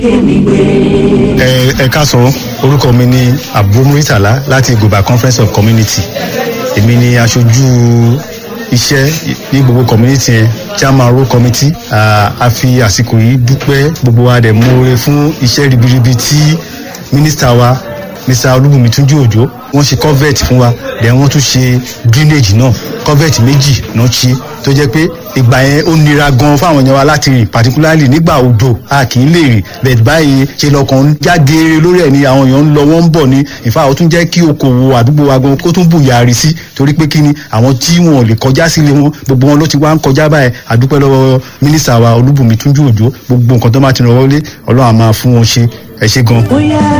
ẹ ẹ káàsán orúkọ mi ni abu muritala láti goba conference of community èmi ni aṣojú iṣẹ́ ní gbogbo community yẹn chairman road committee Ah, a fi àsìkò yìí dúpẹ́ gbogbo wa dẹ̀ mọ́re fún iṣẹ́ ribiribi tí mínísítà wa mr olúbùnmi túnjí òjò wọ́n ṣe covert fún wa then wọ́n tún ṣe drainage náà covert méjì náà ṣe tó jẹ́ pé ìgbà yẹn ó nira gan fáwọn èèyàn wa láti rìn particularly nígbà òjò a kì í lè rìn bẹ́ẹ̀ báyìí ṣe lọkàn ń já geere lórí ẹ̀ ni àwọn èèyàn ń lọ wọ́n ń bọ̀ ní ìfà ó tún jẹ́ kí okòwò àdúgbò wa gan kó tún bùyàrí sí torí pé kí ni àwọn tí wọn ò lè kọjá sílé wọn gbogbo wọn ló ti wá ń kọjá báyìí àdúpẹ́ lọ́wọ́ mínísítà wa olúbùnmi túnjú òjò gbogbo nǹkan tó máa ti ràn wọlé ọlọ́run á máa fún wọn ṣe ẹ ṣe gan. bóyá